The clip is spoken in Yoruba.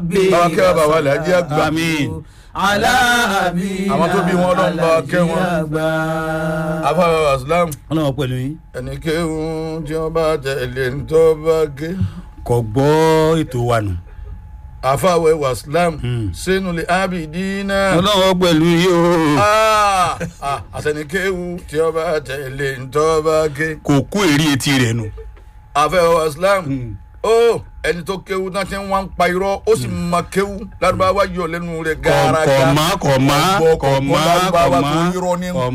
báwa kẹ́ bàbá wa làjí àgbà Àmín. aláàbí Àwọn tó bí wọn Ọlọ́run bá kẹ́ wọn. àgbà. afáwà islam ọlọ́wọ́ pẹ̀lú yín ẹni kéwù tí wọ́n bá tẹ̀lé ń tọ́ bá ké kò gbọ́ ètò wa nù. afáwà wa islam Hmm. sínú lè ábìdínà ọlọ́wọ́ pẹ̀lú yín o. Ah, ah, àtẹni kéwù tí wọ́n bá tẹ̀lé ń tọ́ bá ké kò kó èrè etí rẹ̀ nù. afáwà wa islam Hmm. ó ẹni tó kéwù náà ti ń wá ń pa irọ́ ó sì ma kéwù lárúbáwá yọ lẹ́nu rẹ̀ gàràgà kọ̀ má kọ̀ má Ọgbọ́, kọ̀ ọgbọ́ má lárúbáwá kọ̀ tó má irọ́ ní kọ̀